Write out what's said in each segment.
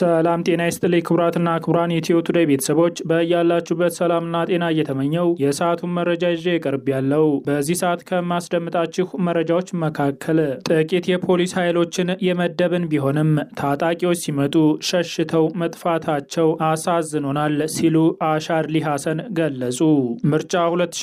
ሰላም ጤና ይስጥልኝ ክቡራትና ክቡራን የኢትዮ ቱዴይ ቤተሰቦች በያላችሁበት ሰላምና ጤና እየተመኘው የሰዓቱን መረጃ ይዤ ቀርብ ያለው በዚህ ሰዓት ከማስደምጣችሁ መረጃዎች መካከል ጥቂት የፖሊስ ኃይሎችን የመደብን ቢሆንም ታጣቂዎች ሲመጡ ሸሽተው መጥፋታቸው አሳዝኖናል ሲሉ አሻድሊ ሐሰን ገለጹ። ምርጫ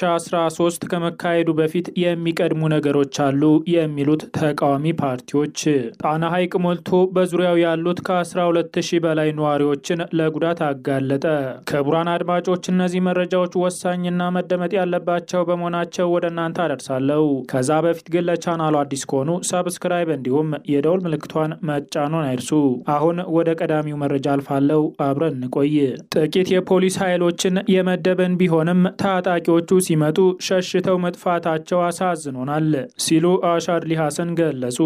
2013 ከመካሄዱ በፊት የሚቀድሙ ነገሮች አሉ የሚሉት ተቃዋሚ ፓርቲዎች ጣና ሐይቅ ሞልቶ በዙሪያው ያሉት ከ12 ሺህ በላይ ነዋሪዎችን ለጉዳት አጋለጠ። ክቡራን አድማጮች እነዚህ መረጃዎች ወሳኝና መደመጥ ያለባቸው በመሆናቸው ወደ እናንተ አደርሳለሁ። ከዛ በፊት ግን ለቻናሉ አዲስ ከሆኑ ሰብስክራይብ እንዲሁም የደውል ምልክቷን መጫኑን አይርሱ። አሁን ወደ ቀዳሚው መረጃ አልፋለሁ። አብረን እንቆይ። ጥቂት የፖሊስ ኃይሎችን የመደብን ቢሆንም ታጣቂዎቹ ሲመጡ ሸሽተው መጥፋታቸው አሳዝኖናል ሲሉ አሻድሊ ሐሰን ገለጹ።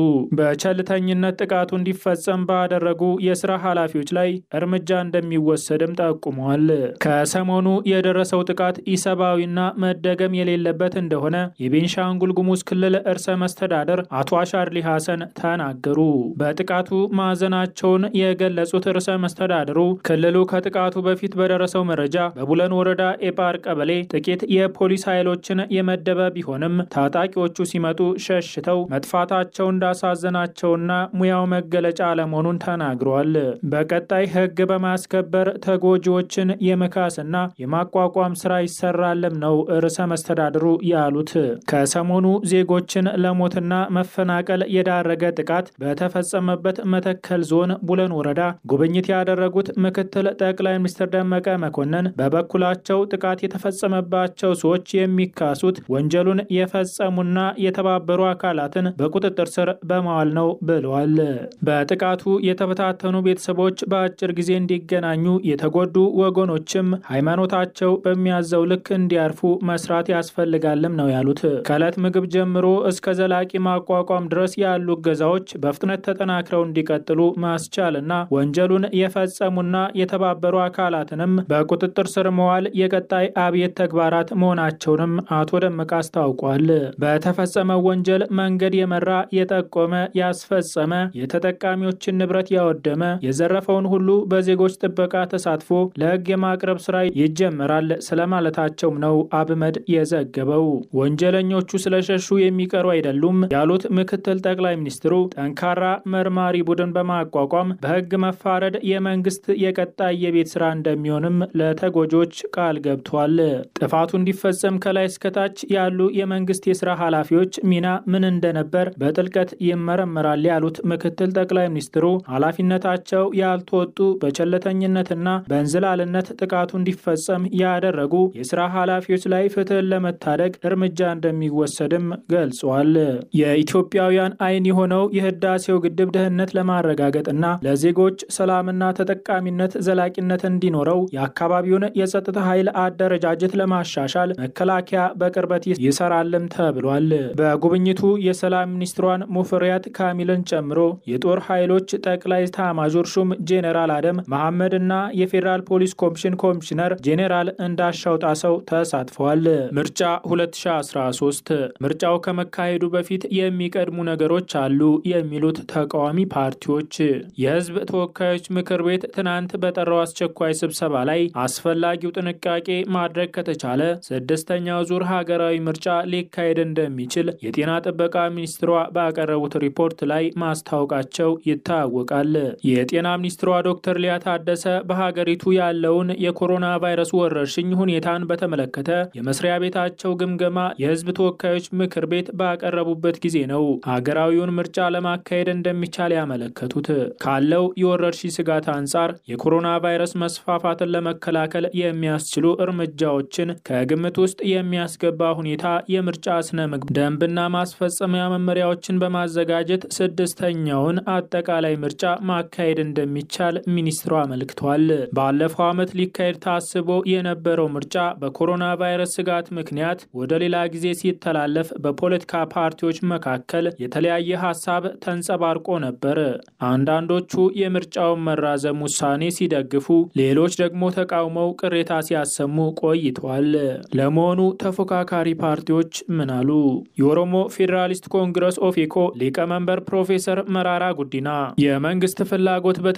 በቸልተኝነት ጥቃቱ እንዲፈጸም ባደረጉ የስራ ኃላፊዎች ላይ እርምጃ እንደሚወሰድም ጠቁመዋል። ከሰሞኑ የደረሰው ጥቃት ኢሰብአዊና መደገም የሌለበት እንደሆነ የቤንሻንጉል ጉሙዝ ክልል እርሰ መስተዳደር አቶ አሻድሊ ሐሰን ተናገሩ። በጥቃቱ ማዘናቸውን የገለጹት ርዕሰ መስተዳድሩ ክልሉ ከጥቃቱ በፊት በደረሰው መረጃ በቡለን ወረዳ ኤጳር ቀበሌ ጥቂት የፖሊስ ኃይሎችን የመደበ ቢሆንም ታጣቂዎቹ ሲመጡ ሸሽተው መጥፋታቸው እንዳሳዘናቸውና ሙያው መገለጫ አለመሆኑን ተናግረዋል። በቀጣይ ሕግ በማስከበር ተጎጂዎችን የመካስና የማቋቋም ስራ ይሰራልም ነው ርዕሰ መስተዳድሩ ያሉት። ከሰሞኑ ዜጎችን ለሞትና መፈናቀል የዳረገ ጥቃት በተፈጸመበት መተከል ዞን ቡለን ወረዳ ጉብኝት ያደረጉት ምክትል ጠቅላይ ሚኒስትር ደመቀ መኮንን በበኩላቸው ጥቃት የተፈጸመባቸው ሰዎች የሚካሱት ወንጀሉን የፈጸሙና የተባበሩ አካላትን በቁጥጥር ስር በማዋል ነው ብለዋል። በጥቃቱ የተበታተኑ ቤተሰቦች በአጭር ጊዜ እንዲገናኙ፣ የተጎዱ ወገኖችም ሃይማኖታቸው በሚያዘው ልክ እንዲያርፉ መስራት ያስፈልጋልም ነው ያሉት። ከዕለት ምግብ ጀምሮ እስከ ዘላቂ ማቋቋም ድረስ ያሉ እገዛዎች በፍጥነት ተጠናክረው እንዲቀጥሉ ማስቻልና ወንጀሉን የፈጸሙና የተባበሩ አካላትንም በቁጥጥር ስር መዋል የቀጣይ አብየት ተግባራት መሆናቸውንም አቶ ደመቀ አስታውቋል። በተፈጸመው ወንጀል መንገድ የመራ የጠቆመ፣ ያስፈጸመ፣ የተጠቃሚዎችን ንብረት ያወደመ፣ የዘረፈውን ሁሉ በዜጎች ጥበቃ ተሳትፎ ለሕግ የማቅረብ ስራ ይጀመራል ስለማለታቸውም ነው አብመድ የዘገበው። ወንጀለኞቹ ስለሸሹ የሚቀሩ አይደሉም ያሉት ምክትል ጠቅላይ ሚኒስትሩ ጠንካራ መርማሪ ቡድን በማቋቋም በሕግ መፋረድ የመንግስት የቀጣይ የቤት ስራ እንደሚሆንም ለተጎጆች ቃል ገብቷል። ጥፋቱ እንዲፈጸም ከላይ እስከታች ያሉ የመንግስት የስራ ኃላፊዎች ሚና ምን እንደነበር በጥልቀት ይመረመራል ያሉት ምክትል ጠቅላይ ሚኒስትሩ ኃላፊነታቸው ያልተወጡ በቸለተኝነትና በእንዝላልነት ጥቃቱ እንዲፈጸም ያደረጉ የስራ ኃላፊዎች ላይ ፍትህን ለመታደግ እርምጃ እንደሚወሰድም ገልጿል። የኢትዮጵያውያን አይን የሆነው የህዳሴው ግድብ ደህንነት ለማረጋገጥና ለዜጎች ሰላምና ተጠቃሚነት ዘላቂነት እንዲኖረው የአካባቢውን የጸጥታ ኃይል አደረጃጀት ለማሻሻል መከላከያ በቅርበት ይሰራልም ተብሏል። በጉብኝቱ የሰላም ሚኒስትሯን ሙፈሪያት ካሚልን ጨምሮ የጦር ኃይሎች ጠቅላይ ኤታማዦር ሹም ጄኔራል አደም መሐመድ እና የፌዴራል ፖሊስ ኮሚሽን ኮሚሽነር ጄኔራል እንዳሻው ጣሰው ተሳትፈዋል። ምርጫ 2013 ምርጫው ከመካሄዱ በፊት የሚቀድሙ ነገሮች አሉ የሚሉት ተቃዋሚ ፓርቲዎች የህዝብ ተወካዮች ምክር ቤት ትናንት በጠራው አስቸኳይ ስብሰባ ላይ አስፈላጊው ጥንቃቄ ማድረግ ከተቻለ ስድስተኛው ዙር ሀገራዊ ምርጫ ሊካሄድ እንደሚችል የጤና ጥበቃ ሚኒስትሯ ባቀረቡት ሪፖርት ላይ ማስታወቃቸው ይታወቃል። የጤና ሚኒስትሯ ዶክተር ሊያ ታደሰ በሀገሪቱ ያለውን የኮሮና ቫይረስ ወረርሽኝ ሁኔታን በተመለከተ የመስሪያ ቤታቸው ግምገማ የህዝብ ተወካዮች ምክር ቤት ባቀረቡበት ጊዜ ነው ሀገራዊውን ምርጫ ለማካሄድ እንደሚቻል ያመለከቱት። ካለው የወረርሽኝ ስጋት አንጻር የኮሮና ቫይረስ መስፋፋትን ለመከላከል የሚያስችሉ እርምጃዎችን ከግምት ውስጥ የሚያስገባ ሁኔታ የምርጫ ስነ ምግብ ደንብና ማስፈጸሚያ መመሪያዎችን በማዘጋጀት ስድስተኛውን አጠቃላይ ምርጫ ማካሄድ እንደሚቻል ሚኒስትሩ አመልክቷል። ባለፈው ዓመት ሊካሄድ ታስቦ የነበረው ምርጫ በኮሮና ቫይረስ ስጋት ምክንያት ወደ ሌላ ጊዜ ሲተላለፍ በፖለቲካ ፓርቲዎች መካከል የተለያየ ሀሳብ ተንጸባርቆ ነበር። አንዳንዶቹ የምርጫውን መራዘም ውሳኔ ሲደግፉ፣ ሌሎች ደግሞ ተቃውመው ቅሬታ ሲያሰሙ ቆይተዋል። ለመሆኑ ተፎካካሪ ፓርቲዎች ምን አሉ? የኦሮሞ ፌዴራሊስት ኮንግረስ ኦፌኮ ሊቀመንበር ፕሮፌሰር መራራ ጉዲና የመንግስት ፍላጎት በተ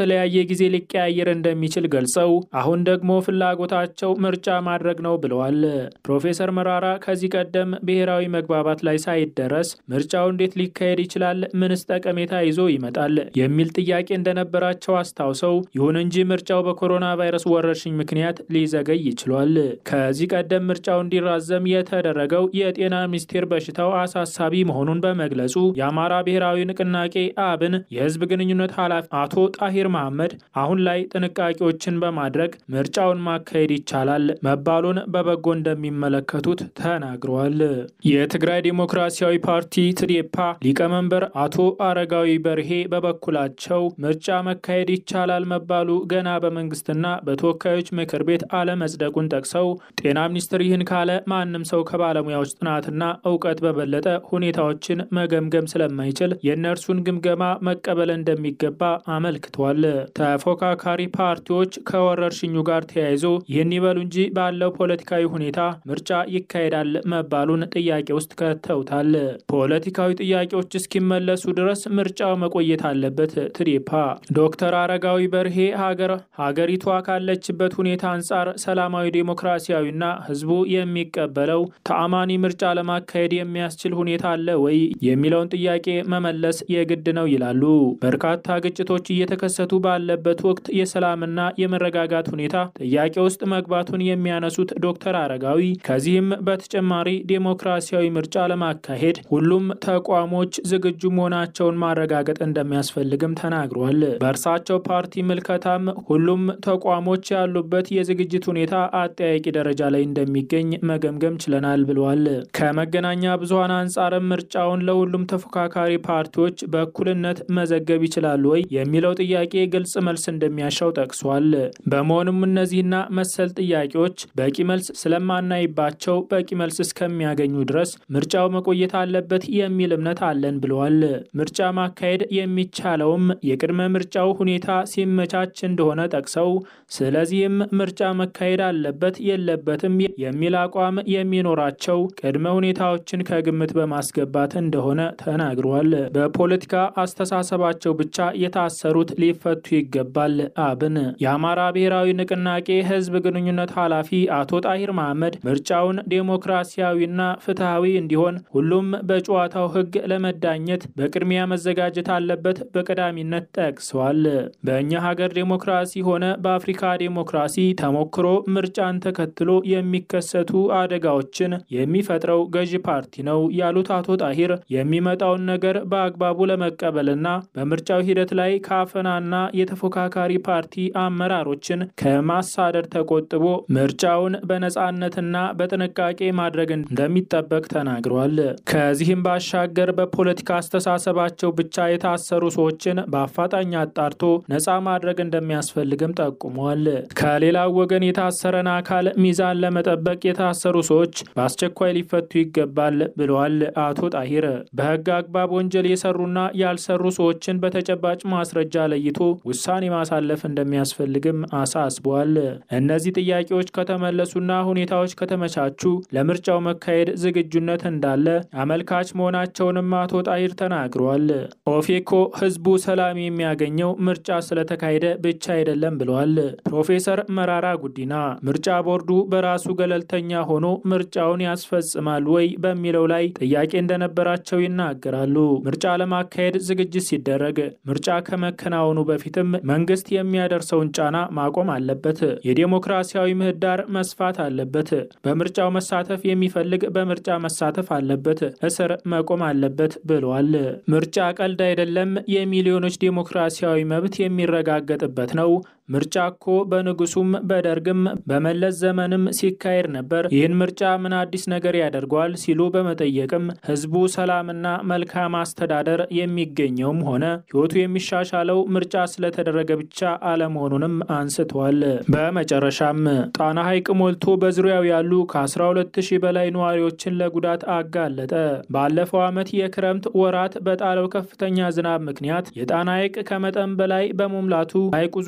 በተለያየ ጊዜ ሊቀያየር እንደሚችል ገልጸው አሁን ደግሞ ፍላጎታቸው ምርጫ ማድረግ ነው ብለዋል። ፕሮፌሰር መራራ ከዚህ ቀደም ብሔራዊ መግባባት ላይ ሳይደረስ ምርጫው እንዴት ሊካሄድ ይችላል? ምንስ ጠቀሜታ ይዞ ይመጣል? የሚል ጥያቄ እንደነበራቸው አስታውሰው ይሁን እንጂ ምርጫው በኮሮና ቫይረስ ወረርሽኝ ምክንያት ሊዘገይ ይችሏል። ከዚህ ቀደም ምርጫው እንዲራዘም የተደረገው የጤና ሚኒስቴር በሽታው አሳሳቢ መሆኑን በመግለጹ የአማራ ብሔራዊ ንቅናቄ አብን የህዝብ ግንኙነት ኃላፊ አቶ ጣሂር መሐመድ አሁን ላይ ጥንቃቄዎችን በማድረግ ምርጫውን ማካሄድ ይቻላል መባሉን በበጎ እንደሚመለከቱት ተናግረዋል። የትግራይ ዴሞክራሲያዊ ፓርቲ ትዴፓ ሊቀመንበር አቶ አረጋዊ በርሄ በበኩላቸው ምርጫ መካሄድ ይቻላል መባሉ ገና በመንግስትና በተወካዮች ምክር ቤት አለመጽደቁን ጠቅሰው ጤና ሚኒስቴር ይህን ካለ ማንም ሰው ከባለሙያዎች ጥናትና እውቀት በበለጠ ሁኔታዎችን መገምገም ስለማይችል የእነርሱን ግምገማ መቀበል እንደሚገባ አመልክቷል። ተፎካካሪ ፓርቲዎች ከወረርሽኙ ጋር ተያይዞ ይህን ይበሉ እንጂ ባለው ፖለቲካዊ ሁኔታ ምርጫ ይካሄዳል መባሉን ጥያቄ ውስጥ ከተውታል። ፖለቲካዊ ጥያቄዎች እስኪመለሱ ድረስ ምርጫው መቆየት አለበት። ትዴፓ ዶክተር አረጋዊ በርሄ ሀገር ሀገሪቷ ካለችበት ሁኔታ አንጻር ሰላማዊ ዴሞክራሲያዊና ህዝቡ የሚቀበለው ተአማኒ ምርጫ ለማካሄድ የሚያስችል ሁኔታ አለ ወይ የሚለውን ጥያቄ መመለስ የግድ ነው ይላሉ። በርካታ ግጭቶች እየተከሰቱ ባለበት ወቅት የሰላምና የመረጋጋት ሁኔታ ጥያቄ ውስጥ መግባቱን የሚያነሱት ዶክተር አረጋዊ ከዚህም በተጨማሪ ዴሞክራሲያዊ ምርጫ ለማካሄድ ሁሉም ተቋሞች ዝግጁ መሆናቸውን ማረጋገጥ እንደሚያስፈልግም ተናግሯል። በእርሳቸው ፓርቲ ምልከታም ሁሉም ተቋሞች ያሉበት የዝግጅት ሁኔታ አጠያቂ ደረጃ ላይ እንደሚገኝ መገምገም ችለናል ብለዋል። ከመገናኛ ብዙኃን አንጻርም ምርጫውን ለሁሉም ተፎካካሪ ፓርቲዎች በእኩልነት መዘገብ ይችላሉ ወይ የሚለው ጥያቄ ግልጽ መልስ እንደሚያሻው ጠቅሷል። በመሆኑም እነዚህና መሰል ጥያቄዎች በቂ መልስ ስለማናይባቸው በቂ መልስ እስከሚያገኙ ድረስ ምርጫው መቆየት አለበት የሚል እምነት አለን ብለዋል። ምርጫ ማካሄድ የሚቻለውም የቅድመ ምርጫው ሁኔታ ሲመቻች እንደሆነ ጠቅሰው ስለዚህም ምርጫ መካሄድ አለበት የለበትም የሚል አቋም የሚኖራቸው ቅድመ ሁኔታዎችን ከግምት በማስገባት እንደሆነ ተናግረዋል። በፖለቲካ አስተሳሰባቸው ብቻ የታሰሩት ሊፈቱ ይገባል። አብን የአማራ ብሔራዊ ንቅናቄ ህዝብ ግንኙነት ኃላፊ አቶ ጣሂር መሐመድ ምርጫውን ዴሞክራሲያዊና ፍትሐዊ እንዲሆን ሁሉም በጨዋታው ህግ ለመዳኘት በቅድሚያ መዘጋጀት አለበት በቀዳሚነት ጠቅሰዋል። በእኛ ሀገር ዴሞክራሲ ሆነ በአፍሪካ ዴሞክራሲ ተሞክሮ ምርጫን ተከትሎ የሚከሰቱ አደጋዎችን የሚፈጥረው ገዢ ፓርቲ ነው ያሉት አቶ ጣሂር የሚመጣውን ነገር በአግባቡ ለመቀበልና በምርጫው ሂደት ላይ ከአፈናና የተፎካካሪ ፓርቲ አመራሮችን ከማሳደድ ተቆጥቦ ምርጫውን በነጻነትና በጥንቃቄ ማድረግ እንደሚጠበቅ ተናግረዋል። ከዚህም ባሻገር በፖለቲካ አስተሳሰባቸው ብቻ የታሰሩ ሰዎችን በአፋጣኝ አጣርቶ ነጻ ማድረግ እንደሚያስፈልግም ጠቁመዋል። ከሌላው ወገን የታሰረን አካል ሚዛን ለመጠበቅ የታሰሩ ሰዎች በአስቸኳይ ሊፈቱ ይገባል ብለዋል አቶ ጣሂር። በህግ አግባብ ወንጀል የሰሩና ያልሰሩ ሰዎችን በተጨባጭ ማስረጃ ለይቶ ውሳኔ ማሳለፍ እንደሚያስፈልግም አሳስበዋል። እነዚህ ጥያቄዎች ከተመለሱና ሁኔታዎች ከተመቻቹ ለምርጫው መካሄድ ዝግጁነት እንዳለ አመልካች መሆናቸውንም አቶ ጣሂር ተናግረዋል። ኦፌኮ ህዝቡ ሰላም የሚያገኘው ምርጫ ስለተካሄደ ብቻ አይደለም ብለዋል። ፕሮፌሰር መራራ ጉዲና ምርጫ ቦርዱ በራሱ ገለልተኛ ሆኖ ምርጫውን ያስፈጽማል ወይ በሚለው ላይ ጥያቄ እንደነበራቸው ይናገራሉ። ምርጫ ለማካሄድ ዝግጅት ሲደረግ ምርጫ ከመከናወኑ በፊትም መንግስት የሚያደርሰውን ጫና ማቆም አለበት። የዴሞክራሲያዊ ምህዳር መስፋት አለበት። በምርጫው መሳተፍ የሚፈልግ በምርጫ መሳተፍ አለበት። እስር መቆም አለበት ብለዋል። ምርጫ ቀልድ አይደለም። የሚሊዮኖች ዴሞክራሲያዊ መብት የሚረጋገጥበት ነው። ምርጫ እኮ በንጉሱም በደርግም በመለስ ዘመንም ሲካሄድ ነበር። ይህን ምርጫ ምን አዲስ ነገር ያደርገዋል ሲሉ በመጠየቅም ህዝቡ ሰላምና መልካም አስተዳደር የሚገኘውም ሆነ ህይወቱ የሚሻሻለው ምርጫ ስለተደረገ ብቻ አለመሆኑንም አንስተዋል። በመጨረሻም ጣና ሐይቅ ሞልቶ በዙሪያው ያሉ ከ12 ሺህ በላይ ነዋሪዎችን ለጉዳት አጋለጠ። ባለፈው ዓመት የክረምት ወራት በጣለው ከፍተኛ ዝናብ ምክንያት የጣና ሐይቅ ከመጠን በላይ በመሙላቱ ሐይቁ ዙሪያ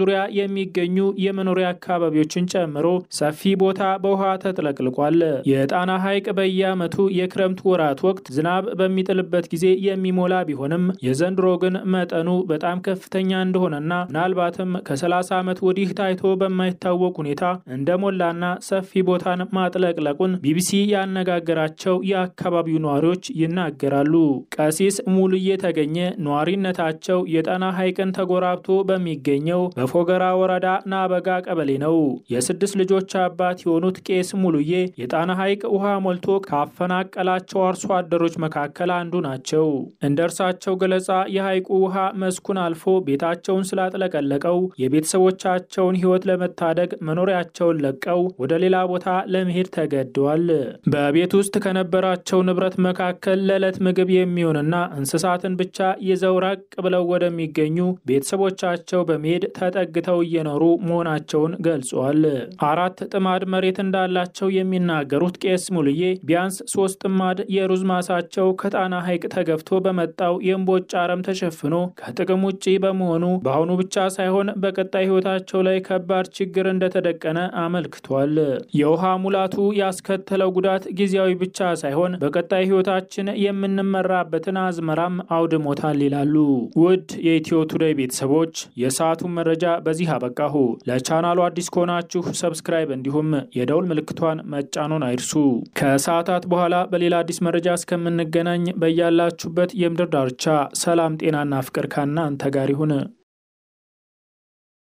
የሚገኙ የመኖሪያ አካባቢዎችን ጨምሮ ሰፊ ቦታ በውሃ ተጥለቅልቋል። የጣና ሐይቅ በየዓመቱ የክረምት ወራት ወቅት ዝናብ በሚጥልበት ጊዜ የሚሞላ ቢሆንም የዘንድሮ ግን መጠኑ በጣም ከፍተኛ እንደሆነና ምናልባትም ከ30 ዓመት ወዲህ ታይቶ በማይታወቅ ሁኔታ እንደሞላና ሰፊ ቦታን ማጥለቅለቁን ቢቢሲ ያነጋገራቸው የአካባቢው ነዋሪዎች ይናገራሉ። ቀሲስ ሙሉዬ ተገኘ ነዋሪነታቸው የጣና ሐይቅን ተጎራብቶ በሚገኘው በፎገራ ወረዳ ናበጋ ቀበሌ ነው። የስድስት ልጆች አባት የሆኑት ቄስ ሙሉዬ የጣና ሐይቅ ውሃ ሞልቶ ካፈናቀላቸው አርሶ አደሮች መካከል አንዱ ናቸው። እንደ እርሳቸው ገለጻ የሐይቁ ውሃ መስኩን አልፎ ቤታቸውን ስላጥለቀለቀው የቤተሰቦቻቸውን ሕይወት ለመታደግ መኖሪያቸውን ለቀው ወደ ሌላ ቦታ ለመሄድ ተገደዋል። በቤት ውስጥ ከነበራቸው ንብረት መካከል ለዕለት ምግብ የሚሆንና እንስሳትን ብቻ ይዘው ራቅ ብለው ወደሚገኙ ቤተሰቦቻቸው በመሄድ ተጠግተው እየኖሩ መሆናቸውን ገልጿል። አራት ጥማድ መሬት እንዳላቸው የሚናገሩት ቄስ ሙልዬ ቢያንስ ሶስት ጥማድ የሩዝ ማሳቸው ከጣና ሐይቅ ተገፍቶ በመጣው የእምቦጭ አረም ተሸፍኖ ከጥቅም ውጭ በመሆኑ በአሁኑ ብቻ ሳይሆን በቀጣይ ሕይወታቸው ላይ ከባድ ችግር እንደተደቀነ አመልክቷል። የውሃ ሙላቱ ያስከተለው ጉዳት ጊዜያዊ ብቻ ሳይሆን በቀጣይ ሕይወታችን የምንመራበትን አዝመራም አውድሞታል ይላሉ። ውድ የኢትዮ ቱዴይ ቤተሰቦች የሰዓቱን መረጃ በዚህ አበቃሁ። ለቻናሉ አዲስ ከሆናችሁ ሰብስክራይብ እንዲሁም የደውል ምልክቷን መጫኖን አይርሱ። ከሰዓታት በኋላ በሌላ አዲስ መረጃ እስከምንገናኝ በያላችሁበት የምድር ዳርቻ ሰላም፣ ጤናና ፍቅር ከእናንተ ጋር ይሁን።